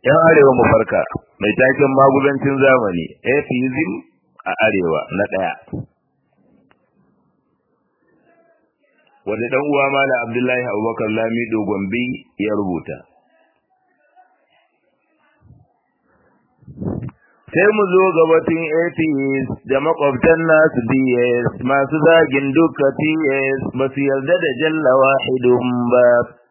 yan arewa mu farka mai taken magudancin zamani atheism a arewa na ɗaya wanda dan uwa mala abdullahi abubakar lamido gombe ya rubuta sai mu zo ga batun atheist da makwabtan nasu ds masu zagin duka ts ba su yarda da jalla wahidun ba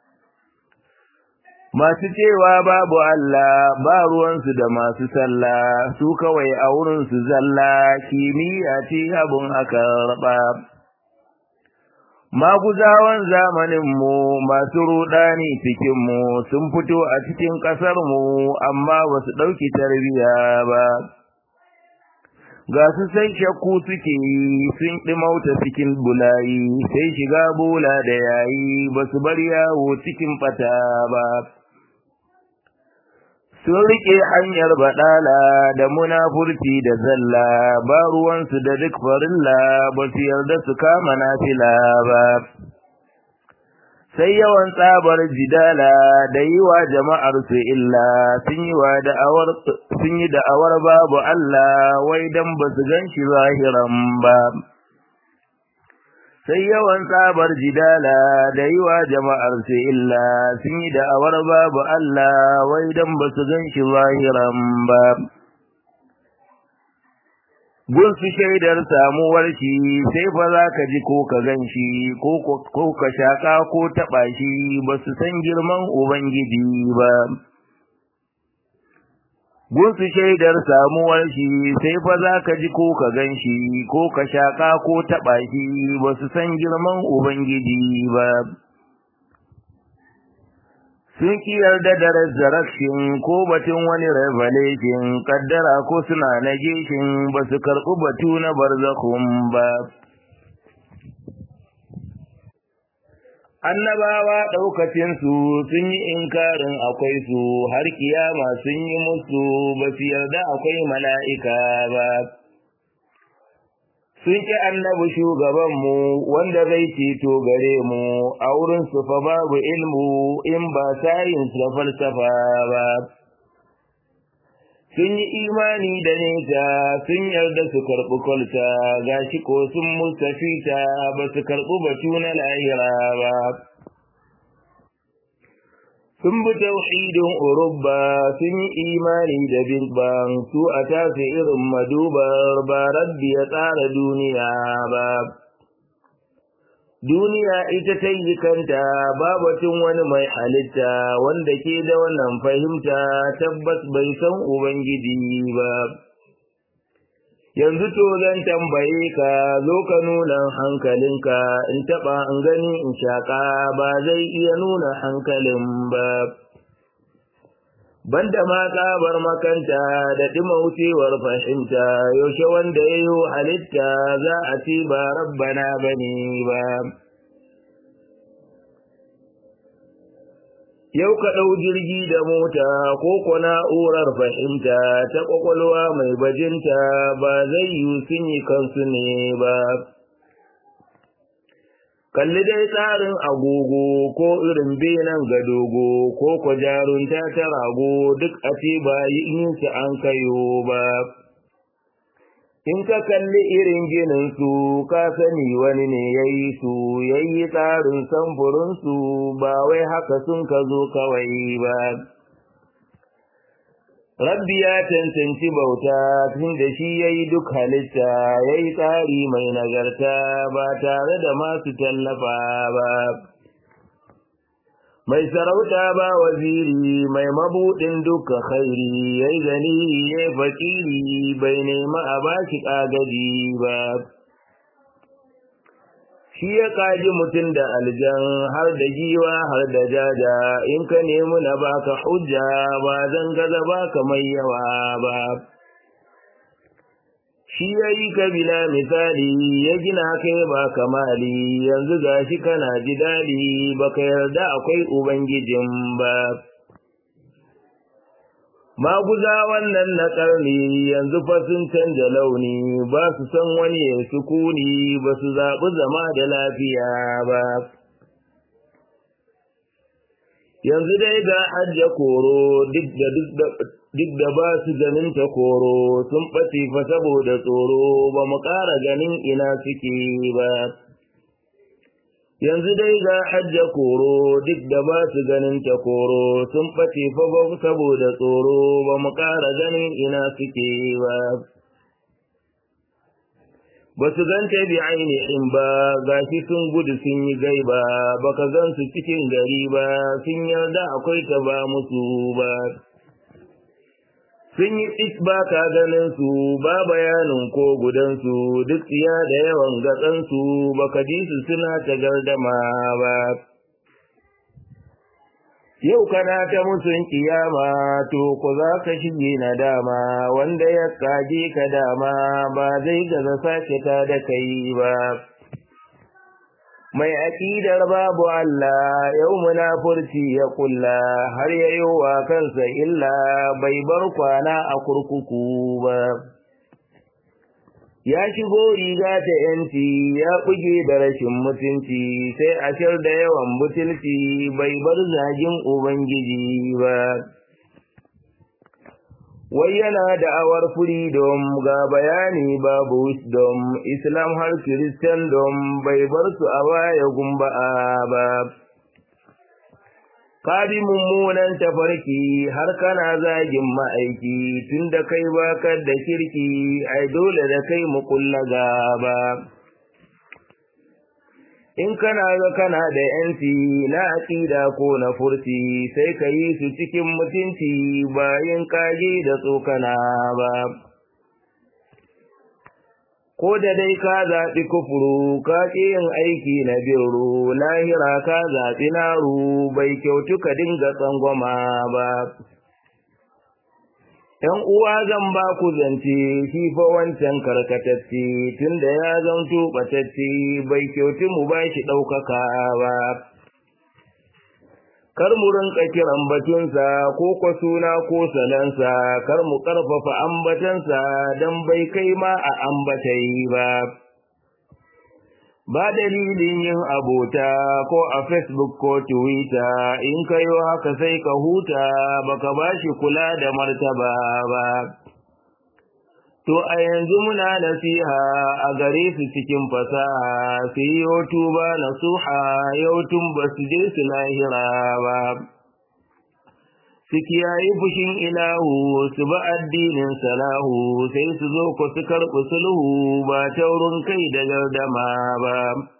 masu cewa babu Allah ba ruwansu da masu sallah su kawai a wurinsu zalla kimiyya ce abun aka raba maguzawan zamaninmu masu rudani cikinmu sun fito a cikin ƙasarmu amma ba su ɗauki tarbiya ba ga su sai shakku suke yi sun ɗimauta cikin bulayi sai shiga bola da yayi ba su bar yawo cikin ɓata ba sun riƙe hanyar baɗala da munafurci da zalla ba ruwansu da duk farilla ba su yarda su kama nafila ba sai yawan tsabar jidala da yi wa jama'ar su illa sun yi wa da'awar sun yi da'awar babu Allah wai dan ba su gan shi zahiran ba sai yawan tsabar jidala da yi wa jama'ar su illa sun yi da'awar babu Allah wai dan ba su gan shi zahiran ba. Gun su shaidar samuwar shi sai fa za ka ji ko ka gan shi ko ka shaƙa ko taɓa shi ba su san girman Ubangiji ba. gunsu shaidar samuwar shi sai fa za ka ji ko ka gan shi ko ka shaƙa ko taɓa shi ba su san girman Ubangiji ba. Sun ki yarda da resurrection ko batun wani revelation kaddara ko suna negation ba su karɓi batu na barzakhun ba. annabawa ɗaukacinsu sun yi inkarin akwai su har kiyama sun yi musu ba su yarda akwai mala'ika ba. Sun ƙi annabi shugabanmu wanda zai ceto gare mu a wurinsu fa babu ilmu in ba sayins da falsafa ba. Sun yi imani da nesa sun yarda su karɓi kwalta gashi ko sun mustafita ba su karɓi batu na lahira ba. Sun bi tauhidin Urubba sun yi imani da Bilban su a tafi irin madubar ba rabbi ya tsara duniya ba. Duniya ita ta yi kanta babatun wani mai halitta wanda ke da wannan fahimta tabbas bai san Ubangiji ba. Yanzu to zan tambaye ka zo ka nuna hankalinka in taɓa in gani in shaƙa ba zai iya nuna hankalin ba. Banda ma tsabar makanta da ɗimaucewar fahimta yaushe wanda ya yi halitta za a ce ba rabbana ba ne ba. Yau ka ɗau jirgi da mota ko ko na'urar fahimta ta ƙwaƙwalwa mai bajinta ba zai yi sun yi kansu ne ba. Kalli dai tsarin agogo ko irin benen gadogo ko ko jarunta ta rago duk a ce ba yin su an kayo ba. In ka kalli irin ginin su ka sani wani ne ya yi su ya yi tsarin samfurinsu ba wai haka sun ka zo kawai ba. Rabbi ya cancanci bauta tun da shi ya yi duk halitta ya yi tsari mai nagarta ba tare da masu tallafa ba. Mai sarauta ba waziri mai mabuɗin duka khairi ya yi gani ya fakiri bai nema a bashi ƙagaji ba. Shi ya kaji mutum da aljan har da giwa har da jaja in ka nemi na baka hujja ba zan gaza baka mai yawa ba. Shi ya yi kabila misali ya gina kai ba kamali yanzu gashi kana ji daɗi baka yarda akwai Ubangijin ba. Maguza wannan na ƙarni yanzu fa sun canja launi ba su san wani ya sukuni ba su zaɓi zama da lafiya ba. yanzu dai ga hajja koro duk da duk da ba su ganin ta koro sun ɓace fa saboda tsoro ba mu ƙara ganin ina suke ba yanzu dai ga hajja koro duk da ba su ganin ta koro sun ɓace fa ba saboda tsoro ba mu ƙara ganin ina suke ba ba su ganta bi ainihin ba gashi sun gudu sun yi gaiba baka gan su cikin gari ba sun yarda akwai ta ba musu ba sun yi tsit ba ka ganin su ba bayanin ko gudansu duk tsiya da yawan gatsansu baka ji su suna ta gardama ba yau kana ta musun kiyama to ku za ka shige na dama wanda ya kaje ka dama ba zai gaza sake ta da kai ba mai aƙidar babu Allah yau munafurci ya kulla har ya yi wa kansa illa bai bar kwana a kurkuku ba ya shigo riga ta yanci ya buge da rashin mutunci sai a shar da yawan butulci bai bar zagin ubangiji ba wai yana da awar freedom ga bayani babu wisdom islam har christendom bai bar su a baya gumba'a ba ka bi mummunan tafarki har kana zagin ma'aiki tun da kai bakar da kirki ai dole da kai mu kulla gaba in kana ga kana da yanci na aƙida ko na furci sai ka yi su cikin mutunci bayan kage da tsokana ba ko da dai ka zaɓi kufuru ka ƙi yin aiki na biro lahira ka zaɓi naru bai kyautu ka dinga tsangwama ba ‘Yan uwa zan ba ku zance shi fa wancan karkatacce tunda ya zanto ɓatacce bai kyautu mu ba shi ɗaukaka ba. Kar mu rinka kiran batunsa ko kwa suna ko salansa, kar mu ƙarfafa ambatansa don bai kai ma a ambatai ba. Ba dalilin yin abota ko a Facebook ko Twitter in kayo haka sai ka huta baka ba shi kula da martaba ba. To a yanzu muna nasiha a gare su cikin fasaha su yi tuba nasuha yau tun ba su je su lahira ba. Su kiyayi fushin ilahu su ba addinin salahu sai su zo ku su karɓi sulhu ba taurin kai da gardama ba.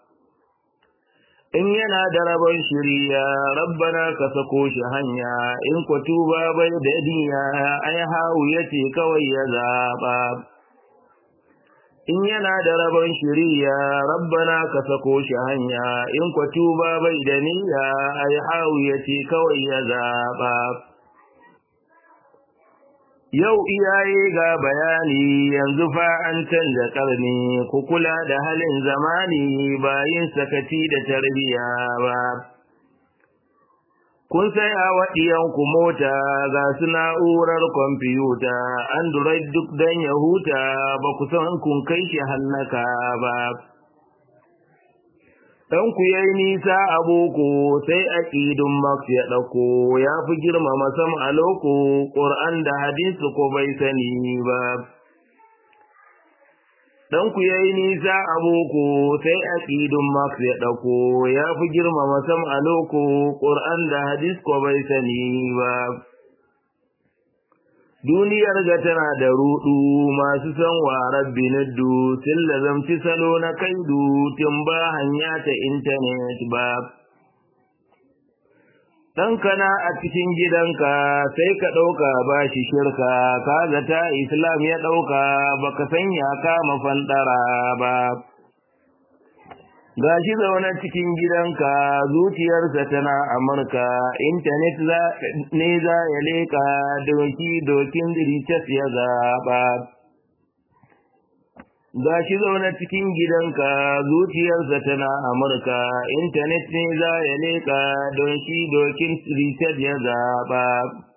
In yana da rabon shirya rabbana ka sako shi hanya in ku tuba bai da diya ai hawu yace kawai ya zaɓa. In yana da rabon shirya rabbana ka sako shi hanya in ku tuba bai da niyya ai hawu yace kawai ya zaɓa. Yau iyaye ga bayani yanzu fa an canza ƙarni ku kula da halin zamani bayin sakaci da tarbiya ba. Kun sai a waɗiyanku mota ga su na'urar kwamfiyuta, Android duk don ya huta ba ku san kun kai shi hallaka ba. ɗanku ya yi nisa a boko sai aƙidun Max ya ɗauko ya fi girmama sam a loko ƙur'an da hadisi ko bai sani ba. Ɗanku ya yi nisa a boko sai aƙidun Max ya ɗauko ya fi girmama sam a loko ƙur'an da hadis ko bai sani ba. duniyar ga tana da rudu masu san warar biniddu sun lazamci salo na kaidu tun ba hanya ta intanet ba ɗankana a cikin gidanka sai ka ɗauka ba shi shirka ka zata islam ya ɗauka baka sanya kama fandara ba ga shi zaune cikin gidanka zuciyarsa tana amurka intanet ne za ya leka doki dokin ritas ya zaɓa ga shi zaune cikin gidanka zuciyarsa tana amurka intanet ne za ya leka doki dokin ritas ya zaɓa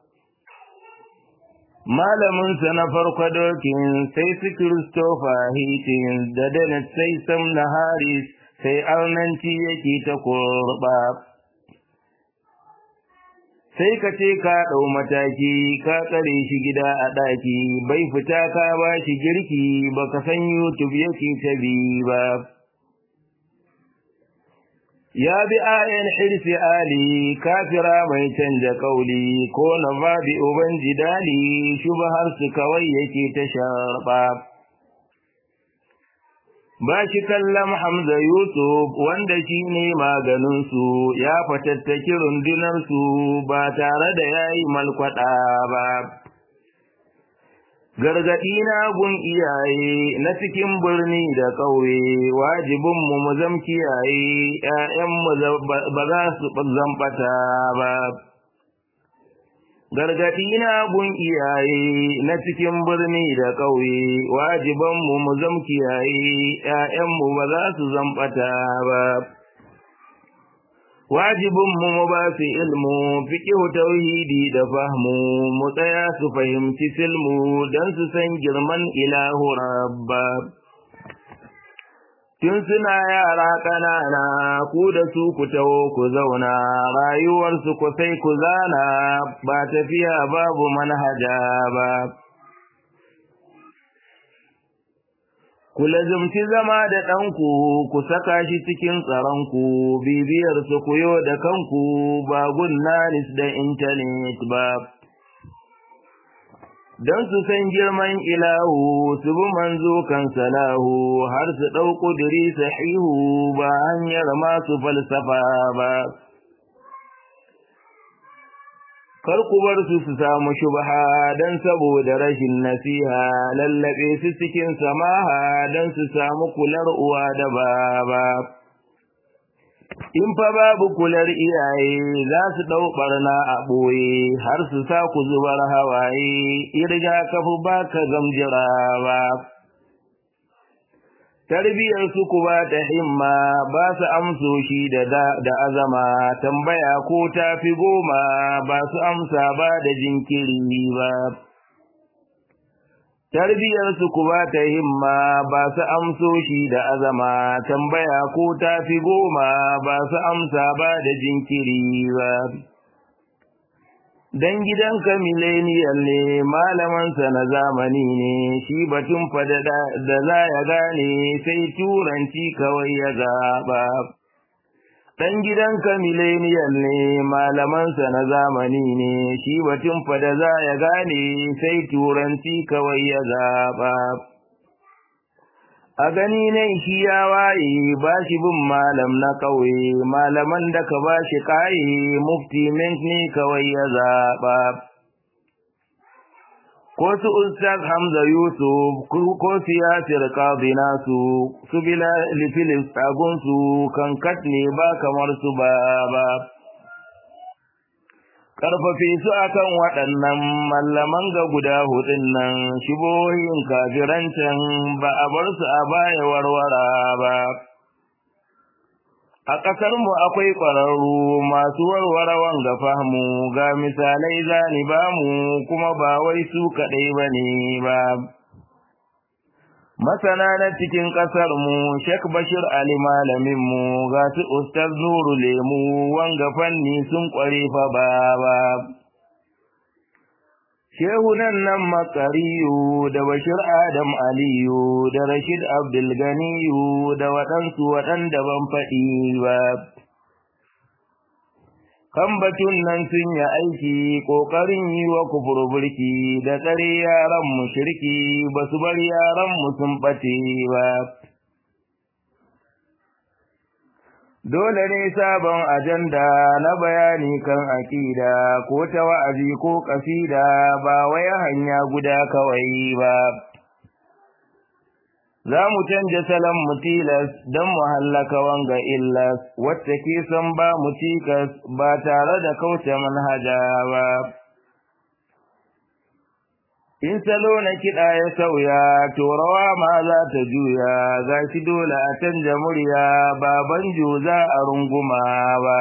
malaminsa na farko dokin sai su Christopher Hitchens da Dennis sai Sam na Harris sai arnanci yake ta kurba sai ka ce ka ɗau mataki ka tsare shi gida a ɗaki bai fita ka ba shi girki baka san youtube yake ta bi ba ya bi ayan hirsi ali kafira mai canja kauli ko na babi uban jidali shubhar su kawai yake ta sharba ba shi kallon Hamza Yusuf wanda shi ne maganinsu ya fatattaki rundunarsu ba tare da ya yi malkwaɗa ba. Gargaɗi na gun iyaye na cikin birni da ƙauye wajibinmu mu zam kiyaye ‘ya'yanmu ba za su zamɓata ba. gargaɗi na gun iyaye na cikin birni da ƙauye wajibanmu mu zam kiyaye ‘ya'yanmu ba za su zamɓata ba wajibinmu mu ba su ilmu fiƙihu tauhidi da fahmu mu tsaya su fahimci silmu don su san girman ilahu rabba tun suna yara ƙanana ku da su ku taho ku zauna rayuwarsu ku sai ku zana ba tafiya babu manhaja ba ku lazumci zama da ɗanku ku saka shi cikin tsaronku bibiyar su kuyo da kanku ba gunnanis da intanet ba don su san girman ilahu su bi manzo kan salahu har su ɗau ƙudiri sahihu ba hanyar masu falsafa ba kar ku bar su su samu shubha don saboda rashin nasiha lallaɓe su cikin samaha don su samu kular uwa da baba in fa babu kular iyaye za su ɗau ɓarna a ɓoye har su sa ku zubar hawaye irga kafu ba ka gamjira ba tarbiyar su ku ba ta himma ba su amsoshi da da azama tambaya ko ta fi goma ba su amsa ba da jinkiri ba tarbiyar su ku ba ta himma ba su amsoshi da azama tambaya ko ta fi goma ba su amsa ba da jinkiri ba dan gidanka millennial ne malamansa na zamani ne shi batun fada da za ya gane sai turanci kawai ya zaba dan gidanka millennial ne malamansa na zamani ne shi batun fada za ya gane sai turanci kawai ya zaba a gani ne shi ya waye ba shi bin malam na ƙauye malaman da ka ba shi ƙaye mufti mint ne kawai ya zaɓa ko su ustaz hamza yusuf ko siyasir kazi nasu su bila lifilis tagunsu kankat ne ba kamar su ba ba karfafe su akan waɗannan mallaman ga guda hudun nan shibohin kafirancin ba a bar su a baya warwara ba a ƙasarmu akwai ƙwararru masu warware wanga fahmu ga misalai zani ba mu kuma ba wai su kaɗai ba ne ba masana na cikin ƙasar mu Sheikh Bashir Ali malamin mu ga su Ustaz Nuru Lemu wanga fanni sun kware fa baba Shehunan nan Makariyu da Bashir Adam Aliyu da Rashid Abdul Ganiyu da waɗansu waɗanda ban faɗi ba kan batun nan sun yi aiki ƙoƙarin yi wa kufur burki da tsare yaran mu shirki ba su bar yaran mu sun ɓace ba. Dole ne sabon ajanda na bayani kan aƙida ko ta wa'azi ko ƙasida ba wai hanya guda kawai ba. za mu canja salon mu tilas don mu hallaka wanga illas wacce ke son ba mu cikas ba tare da kauce manhaja ba. In salo na kiɗa ya sauya, to rawa ma za ta juya, ga shi dole a canja murya ba banjo za a runguma ba.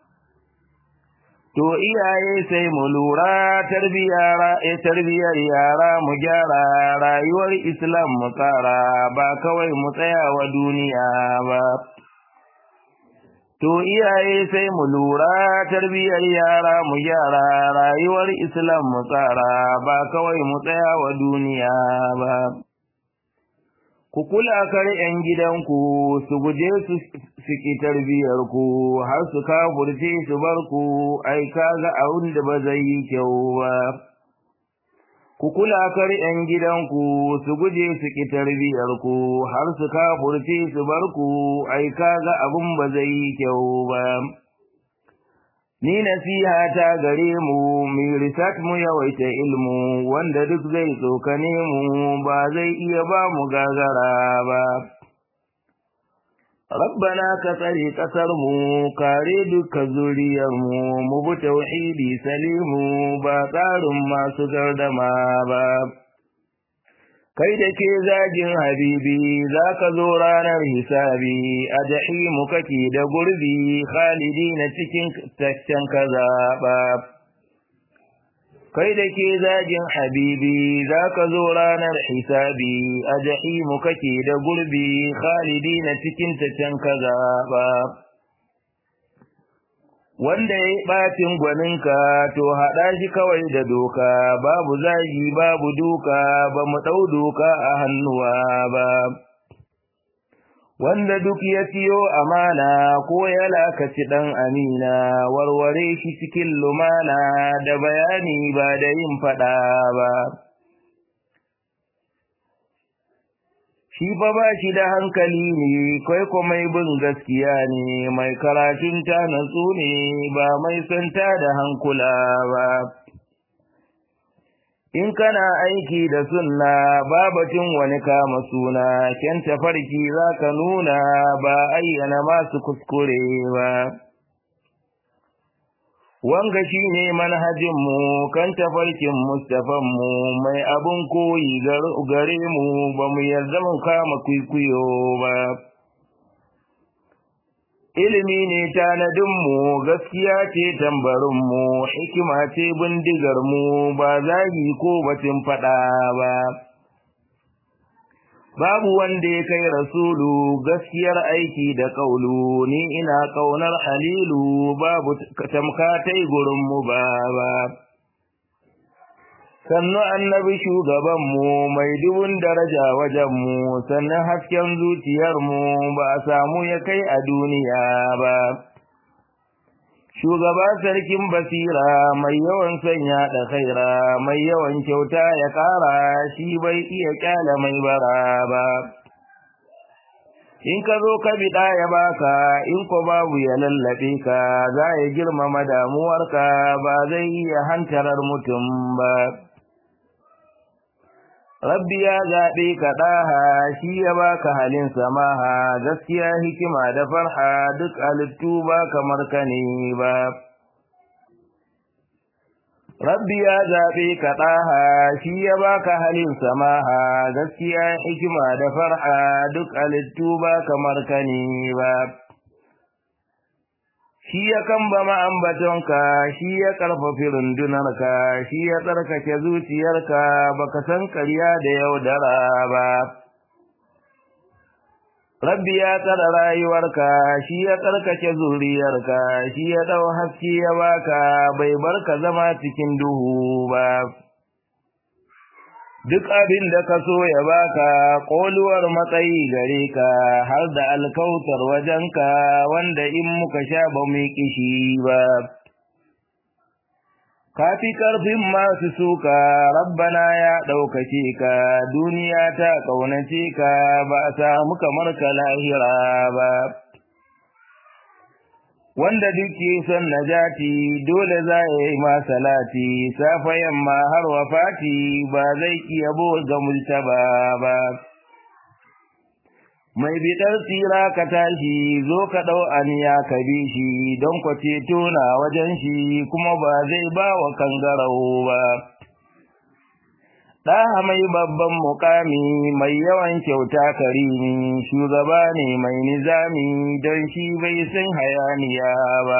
To iyaye sai mu lura tarbiyar yara mu gyara rayuwar Islam mu tsara ba kawai mu tsaya wa duniya ba. To iyaye sai mu lura tarbiyyar yara mu gyara rayuwar Islam mu tsara ba kawai mu tsaya wa duniya ba. Ku kula kar ‘yan gidanku su guje su siki tarbiyarku har su kafurce su bar ku ai kaga abin da ba zai yi kyau ba. Ku kula kar ‘yan gidanku su guje su ki tarbiyarku har su kafurce su bar ku ai kaga abin ba zai yi kyau ba. Ni nasiha ta gare mu, mi risat mu yawaita ilmu, wanda duk zai tsokane mu ba zai iya ba mu gagara ba. Rabbana ka tsare ƙasarmu, kare duka zuriyarmu, mu bi tauhidi salimu ba tsarin masu gardama ba. kai da ke zagin habibi za ka zo ranar hisabi a jahimu kake da gurbi khalidi na cikin taccen ka zaɓa kai da ke zagin habibi za ka zo ranar hisabi a jahimu kake da gurbi khalidi na cikin taccen ka zaɓa wanda ya yi ɓacin gwaninka to haɗa shi kawai da doka babu zagi babu duka ba mu ɗau doka a hannuwa ba wanda duk ya siyo amana ko ya lakaci ɗan amina warware shi cikin lumana da bayani ba da yin faɗa ba shi fa ba shi da hankali ne kai ko mai bin gaskiya ne mai karatun ta natsu ne ba mai santa da hankula ba in kana aiki da sunna babatin wani kama suna kyan tafarki za ka nuna ba ayyana masu kuskure ba wanga shi ne manhajinmu kan tafarkin mustafanmu mai abin koyi gare mu ba mu yarda mu kama kwikwiyo ba ilimi ne tanadinmu gaskiya ce tambarinmu hikima ce bindigarmu ba zagi ko batun faɗa ba babu wanda ya kai rasulu gaskiyar aiki da kaulu ni ina kaunar halilu babu tamkatai gurin mu baba sannu annabi shugabanmu mai dubun daraja wajenmu sannan hasken zuciyarmu ba a samu ya kai a duniya ba shugaba sarkin basira mai yawan sanya da khaira mai yawan kyauta ya ƙara shi bai iya kyala mai bara ba in ka zo ka biɗa ya baka in ko babu ya lallaɓe ka za ya girmama damuwarka ba zai iya hantarar mutum ba Rabbi ya zaɓe ka ɗaha shi ya baka halin samaha gaskiya hikima da farha duk halittu ba kamar ka ne ba. Rabbi ya zaɓe ka ɗaha shi ya baka halin samaha gaskiya hikima da farha duk halittu ba kamar ka ne ba. shi ya kamba ma'ambatonka shi ya ƙarfafi rundunarka shi ya tsarkake zuciyarka baka san ƙarya da yaudara ba rabbi ya tsara rayuwarka shi ya tsarkake zuriyarka shi ya ɗau haske ya baka bai barka zama cikin duhu ba duk abin da ka so ya baka ƙoluwar matsayi gare ka har da alkautar wajenka wanda in muka sha ba mu kishi ba kafi karfin masu suka rabbana ya ɗaukace ka duniya ta ƙaunace ka ba a samu kamar ka lahira ba wanda duke son najati dole za ya yi masalati safa yamma har wafati ba zai iya ga multaba ba mai bidar tsira ka tashi zo ka ɗau aniya ka bi shi don ku ceto na wajen shi kuma ba zai ba wa kangarau ba ɗaha mai babban mukami mai yawan kyauta karimi shugaba ne mai nizami don shi bai san hayaniya ba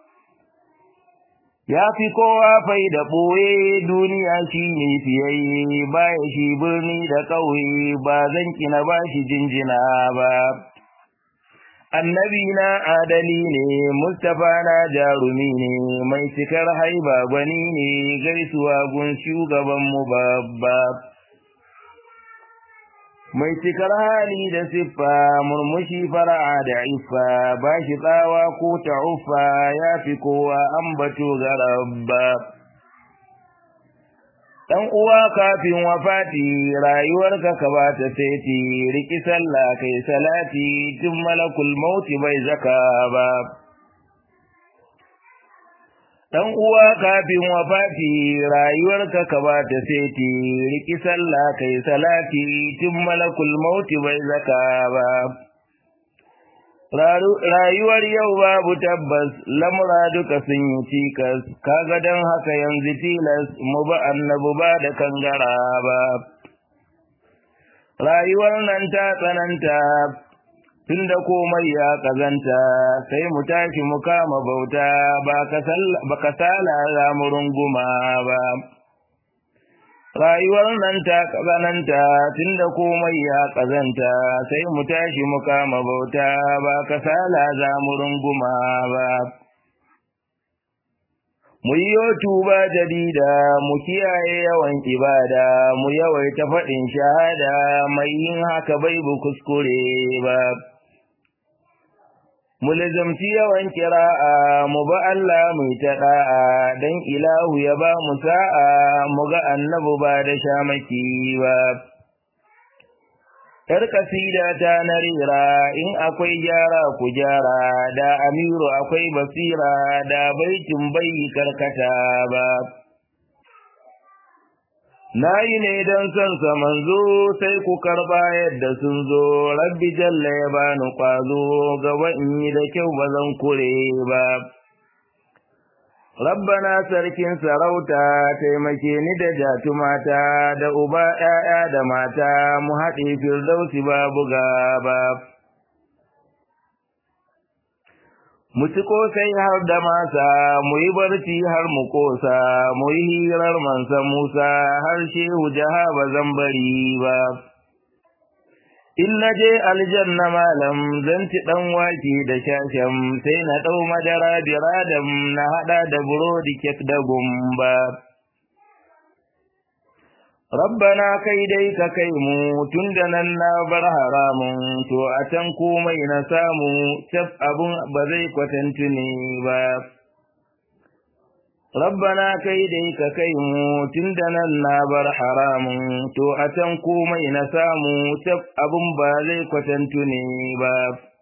ya fi kowa fai da ɓoye duniya shi ne fiyayye baya shi birni da ƙauye ba zan kina ba shi jinjina ba annabi na adali ne mustapha na jarumi ne mai cikar haiba gwani ne gaisuwa gun shugabanmu babba mai cikar hali da siffa murmushi fara'a da iffa ba shi tsawa ko ta'uffa ya fi kowa ambato ga rabba dan uwa kafin wafati rayuwarka ka ba ta saiti riki sallah kai salati tun malakul mauti bai zaka ba dan uwa kafin wafati rayuwarka ka ba ta saiti riki sallah kai salati tun malakul mauti bai zaka ba rayuwar yau babu tabbas lamura duka sun yi cikas kaga don haka yanzu tilas mu ba annabu ba da kangara ba rayuwar nan ta tsananta tunda komai ya kazanta sai mu tashi mu kama bauta ba ka sala za mu runguma ba rayuwar nan ta kazananta tunda komai ya kazanta sai mu tashi mu kama bauta ba kasala za mu runguma ba mu yi tuba jadida mu kiyaye yawan ibada mu yawaita faɗin shahada mai yin haka bai bu kuskure ba mu lazamci yawan kira'a mu ba Allah mai ta da'a dan ilahu ya ba mu sa'a mu ga annabu ba da shamaki ba Yar kasida ta na rera in akwai gyara ku gyara da amiru akwai basira da baitin bai karkata ba Na yi ne don son sa manzo sai ku karba yadda sun zo, rabbi jalla ya bani kwazo gaba in yi da kyau ba zan kure ba. Rabbana sarkin sarauta taimake ni da jatumata da uba ‘ya'ya da mata mu haɗe firdausi babu gaba. mu ci kosai har da masa mu yi barci har mu kosa mu yi hirar mansa musa har shehu jaha ba zan bari ba in na je aljanna malam zan ci dan wake da shasham sai na dau madara biradam na hada da burodi kek da gumba Rabbana kai dai ka kai mu tun da nan na bar haramun to a can komai na samu tab abun ba zai kwatantu ne ba. Rabbana kai dai ka kai mu tun da nan na bar haramun to a can komai na samu tab abun ba zai kwatantu ne ba.